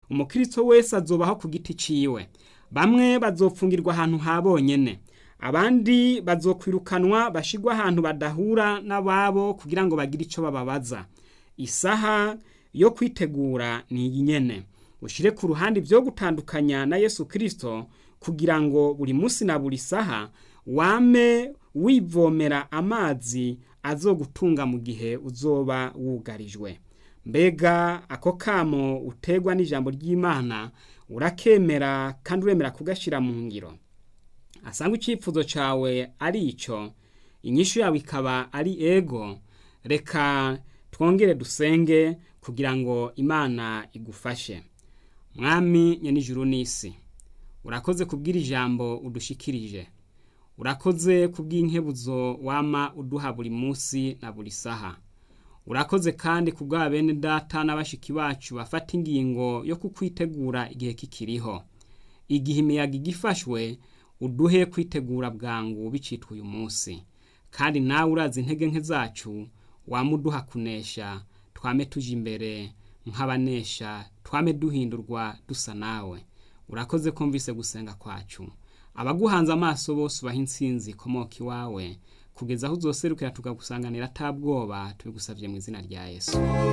umukristo wese azobaho ku giti ciwe bamwe bazopfungirwa ahantu ha bonyene abandi bazokwirukanwa bashigwa ahantu badahura n'ababo kugira ngo bagire ico bababaza isaha yo kwitegura ni iyi nyene ushire ku ruhande ibyo gutandukanya na yesu kirisito kugira ngo buri munsi na buri saha wame wivomera amazi azogutunga mu gihe uzoba wugarijwe mbega ako kamo utegwa n'ijambo ry'imana urakemera kandi uremera kugashyira mu ngiro asanga icyifuzo cyawe ari icyo inyishu yawe ikaba ari ego reka twongere dusenge kugira ngo imana igufashe mwami nyenijuru n'isi urakoze kubwira ijambo udushikirije urakoze kubw'inkebuzo wama uduha buri munsi na buri saha urakoze kandi kubwa bene data n'abashiki bacu bafata ingingo yo kukwitegura igihe kikiriho igihe imiyaga igifashwe uduhe kwitegura bwangu bicitwa uyu munsi kandi nawe urazi intege nke zacu wamuduha kunesha twame tuje imbere nk'abanesha twame duhindurwa dusa nawe urakoze kumvise gusenga kwacu abaguhanze amaso bose ubaha insinzi ikomoka iwawe kugeza aho uzoserukira tukagusanganira atabwoba tubigusabye mu izina rya yesu